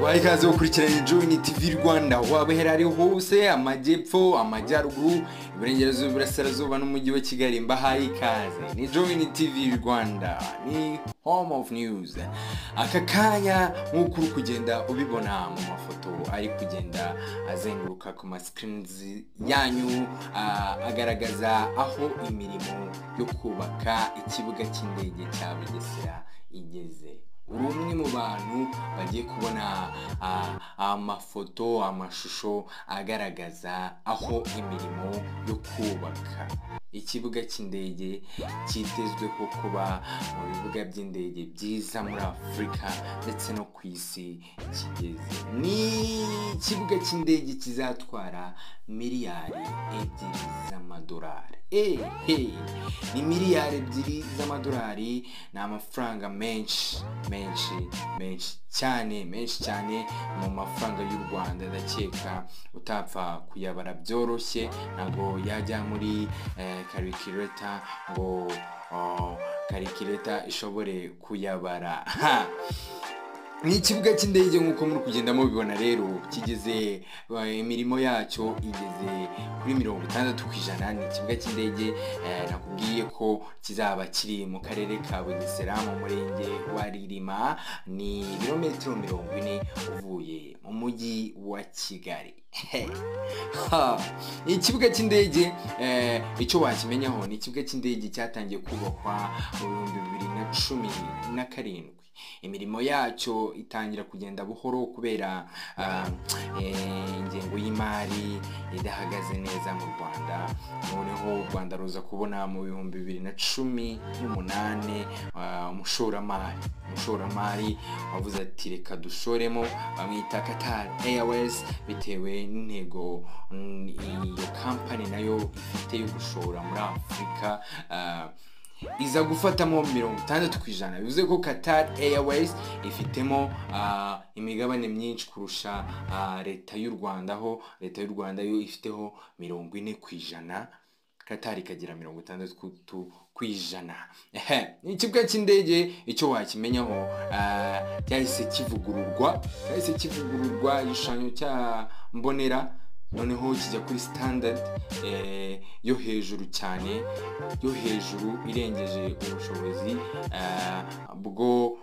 bahaye ikaze gukurikirana Join TV Rwanda waba hera ari hose amajyepfo amajyaruguru iburengerazuba iburasirazuba n'umujyi wa Kigali mbahaye ikaze ni Join TV Rwanda ni home of news aka kanya nk'uko uri kugenda ubibona mu mafoto ari kugenda azenguruka ku masikirinizi yanyu ah, agaragaza aho imirimo yo kubaka ikibuga cy'indege cya Bugesera igeze uri umwe mu bantu bagiye kubona ah, amafoto amashusho agaragaza aho imirimo yo kubaka ikibuga cy'indege cyitezweho kuba mu bibuga by'indege byiza muri afurika ndetse no ku isi kigeze ni ikibuga cy'indege kizatwara miliyari ebyiri z'amadolari ehe ni miliyari ebyiri z'amadolari ni amafaranga menshi menshi menshi cyane menshi cyane mu mafaranga y'u rwanda ndakeka utapfa kuyabara byoroshye ntabwo yajya muri eh, karikireta ngo oh, karikireta ishobore kuyabara Ha! ni ikibuga cy'indege nk'uko muri kugenda mubibona rero kigeze eh, imirimo yacyo igeze kuri mirongo itandatu ku ijana ni ikibuga cy'indege eh, nakubwiye ko kizaba kiri mu karere ka bugesera mu murenge wa ririma ni ibirometero mirongo ine uvuye mu mujyi wa kigali Ha! ikibuga cy'indege eh, icyo wakimenyaho ni ikibuga cy'indege cyatangiye kubakwa mu bihumbi bibiri na cumi na karindwi imirimo yacyo itangira kugenda buhoro kubera ah, eh, ingengo y'imari idahagaze neza mu rwanda noneho u rwanda ruza kubona mu bihumbi bibiri na cumi n'umunani ah, umushoramari umushoramari wavuze ati reka dushoremo bamwita Qatar Airways bitewe n'intego mm, iyo kampani nayo ifite yo gushora muri afurika ah, iza gufatamo mirongo itandatu ku ijana bivuze ko Qatar Airways ifitemo ah, imigabane myinshi kurusha ah, leta y'u Rwanda ho leta y'u Rwanda yo ifiteho mirongo ine ku ijana katari ikagira mirongo itandatu ku ijana Ehe, ikibuga cy'indege icyo wakimenyaho ah, cyahise kivugururwa cyahise kivugururwa igishushanyo cya mbonera noneho kijya kuri standard eh, yo hejuru cyane yo hejuru irengeje ubushobozi ah, bwo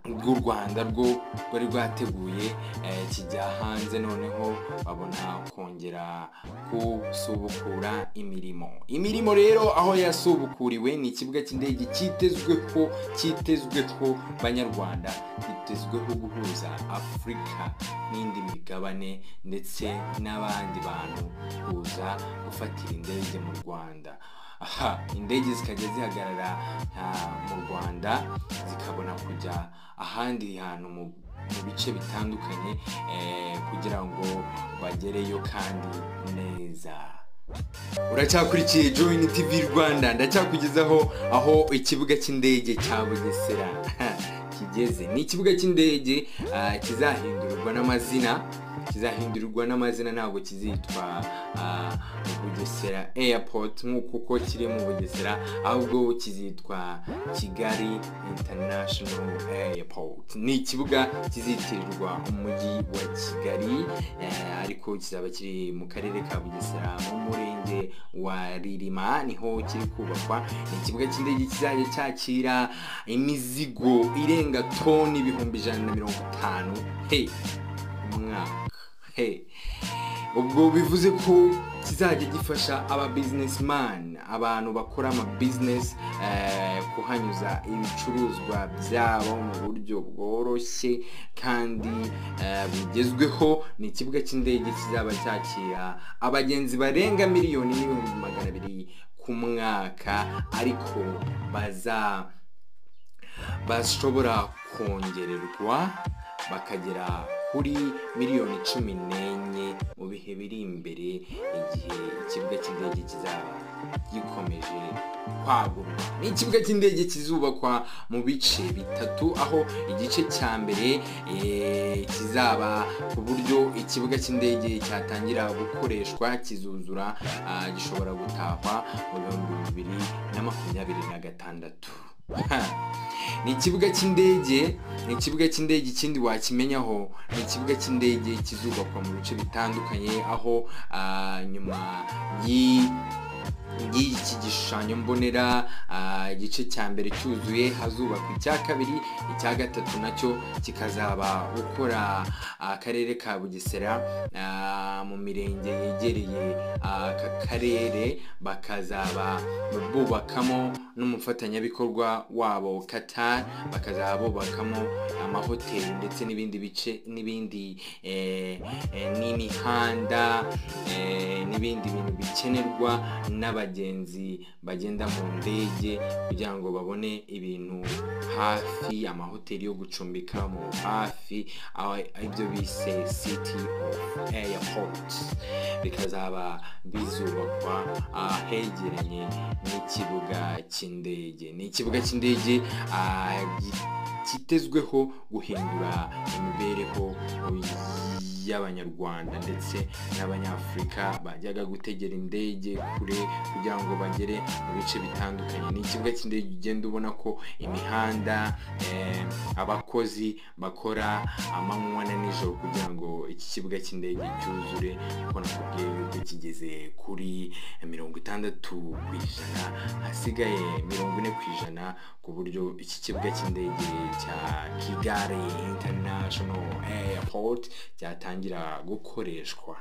bw'u rwanda rwo rwari rwateguye eh, kijya hanze noneho babona kongera gusubukura imirimo imirimo rero aho yasubukuriwe ni ikibuga cy'indege cyitezweho cyitezweho banyarwanda cyitezweho guhuza afurika n'indi migabane ndetse n'abandi bantu kuza gufatira indege mu rwanda aha indege zikajya zihagarara ah, mu rwanda zikabona kujya ahandi hantu mu mu bice bitandukanye eh, kugira ngo bagereyo kandi neza uracyakurikiye join tv rwanda ndacyakugezaho aho ikibuga cy'indege cya bugesera kigeze ni ikibuga cy'indege ah, kizahindurirwa n'amazina kizahindurirwa n'amazina ntabwo kizitwa ah, bugesera airport nk'uko uko kiri mu bugesera ahubwo kizitwa kigali international airport ni ikibuga kizitirirwa umujyi wa kigali eh, ariko kizaba kiri mu karere ka bugesera mu murenge wa ririma niho kiri kubakwa ni ikibuga cy'indege kizajya cyakira imizigo irenga toni ibihumbi ijana na mirongo itanu hey umwaka Hey. ubwo bivuze ko kizajya gifasha aba businessman abantu bakora ama business eh, kuhanyuza ibicuruzwa byabo mu buryo bworoshye kandi eh, bugezweho ni ikibuga cy'indege kizaba cyakira abagenzi barenga miliyoni n'ibihumbi magana abiri ku mwaka ariko baza bashobora kongererwa bakagera kuri miliyoni cumi n'enye mu bihe biri imbere igihe ikibuga cy'indege kizaba gikomeje kwagurwa ni ikibuga cy'indege kizubakwa mu bice bitatu aho igice cya mbere eh, kizaba ku buryo ikibuga cy'indege cyatangira gukoreshwa kizuzura ah, gishobora gutahwa mu bihumbi bibiri na makumyabiri na gatandatu Ha! ni ikibuga cy'indege ni ikibuga cy'indege ikindi wakimenyaho ni ikibuga cy'indege kizubakwa mu bice bitandukanye aho ah, nyuma y'i y'iki gishushanyo mbonera ah, igice cya mbere cyuzuye hazubakwa icya kabiri icya gatatu nacyo kikazaba ukora ah, akarere ka bugesera ah, mu mirenge yegereye ah, aka karere bakazaba bubakamo n'umufatanyabikorwa wabo qatar bakazaba bubakamo amahoteli ndetse n'ibindi bice n'ibindi eh, eh, n'imihanda eh, n'ibindi bintu bikenerwa n'abagenzi bagenda mu ndege kugira ngo babone ibintu hafi amahoteli yo gucumbika mu hafi aho- ibyo bise city of airport bikazaba bizubakwa ahegeranye n'ikibuga cy'indege ni ikibuga cy'indege ah, gi- kitezweho guhindura imibereho y'abanyarwanda ndetse n'abanyafurika bajyaga gutegera indege kure kugira ngo bagere mu bice bitandukanye ni ikibuga cy'indege ugenda ubona ko imihanda eh, abakozi bakora amanywa na nijoro kugira ngo iki kibuga cy'indege cyuzure kuko nakubwiye yuko kigeze kuri mirongo itandatu ku ijana hasigaye mirongo ine ku ijana ku buryo iki kibuga cy'indege cya kigali international airport cyatangira gukoreshwa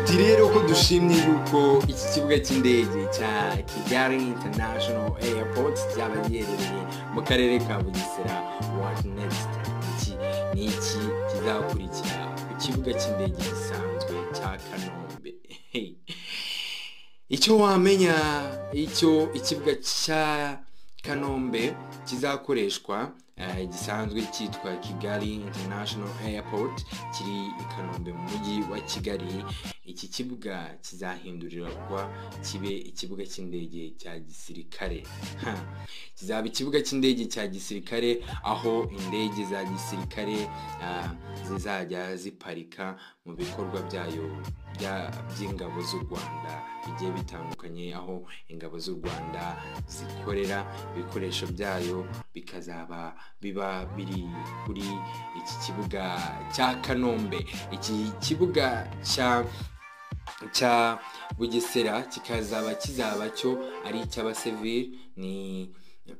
uti rero ko dushimye yuko iki kibuga cy'indege cya kigali international airport cyaba giherereye mu karere ka bugesera what next iki ni iki kizakurikira ku kibuga cy'indege gisanzwe cya kanombe Hey. icyo wamenya icyo ikibuga cya kanombe kizakoreshwa eh, gisanzwe cyitwa kigali international airport kiri i kanombe mu mujyi wa kigali iki kibuga kizahindurirwa kibe ikibuga cy'indege cya gisirikare Ha. kizaba ikibuga cy'indege cya gisirikare aho indege za gisirikare ah, zizajya ziparika mu bikorwa byayo bya- by'ingabo z'u rwanda bigiye bitandukanye aho ingabo z'u rwanda zikorera ibikoresho byayo bikazaba biba biri kuri iki kibuga cya kanombe iki kibuga cya cya bugesera kikazaba kizaba cyo ari icy'abasivili ni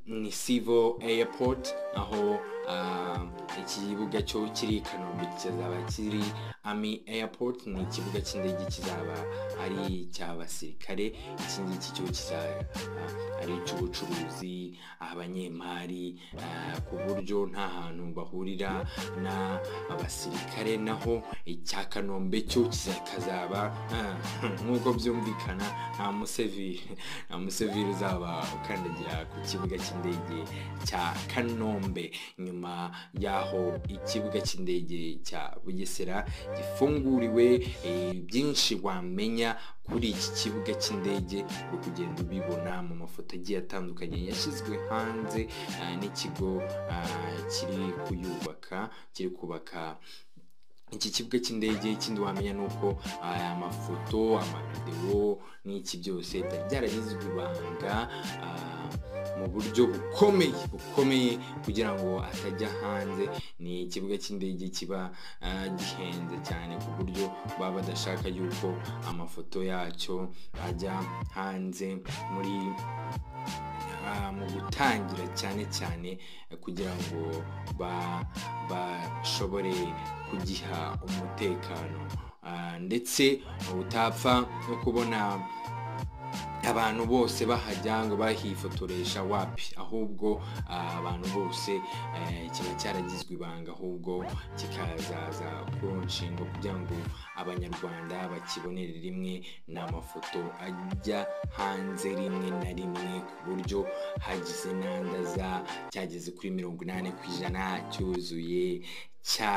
ni civil airport aho ah, ikibuga cyo kiri i kanombe kizaba kiri ami airport ni ikibuga cy'indege kizaba ari icy'abasirikare iki ngiki cyo kizaba ah, ari icy'ubucuruzi abanyemari ah, ku buryo nta hantu bahurira n'abasirikare naho icya kanombe cyo kizakazaba ah, nk'uko byumvikana nta museviri nta museviri uzaba ukandagira ku kibuga cy'indege cya kanombe nyuma y'aho ikibuga cy'indege cya bugesera gifunguriwe eh, byinshi wamenya kuri iki kibuga cy'indege uri kugenda ubibona mu mafoto agiye atandukanye yashyizwe hanze ah, n'ikigo ah, kiri kuyubaka kiri kubaka iki kibuga cy'indege ikindi wamenya ni uko aya mafoto amavidewo n'iki byose byari byaragizwe ibanga ah, mu buryo bukomeye bukomeye kugira ngo atajya hanze ni ikibuga cy'indege kiba ah, gihenze cyane ku buryo baba badashaka yuko amafoto yacyo ajya hanze muri ah, mu gutangira cyane cyane eh, kugira ngo ba- bashobore kugiha umutekano Ah, ndetse utapfa no kubona abantu bose bahajya ngo bahifotoresha wapi ahubwo ah, abantu bose eh, kiba cyaragizwe ibanga ahubwo kikazaza ku nshinga kugira ngo abanyarwanda bakibonere rimwe n'amafoto ajya hanze rimwe na rimwe ku buryo hagize inandaza cyageze kuri mirongo inani ku ijana cyuzuye cya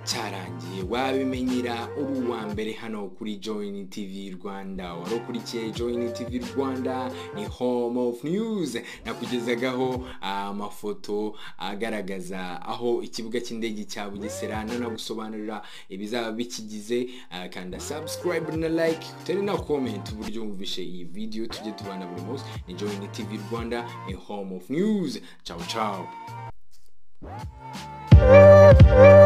cyarangiye wabimenyera uri uwa mbere hano kuri join tv rwanda wari ukurikiye join tv rwanda ni home of news nakugezagaho ah, amafoto agaragaza aho ikibuga cy'indege cya bugesera nanagusobanurira ibizaba bikigize ah, kanda subscribe na like utari na comment uburyo wumvishe iyi video tujye tubana buri munsi ni join tv rwanda ni home of news ciao ciao Thank you.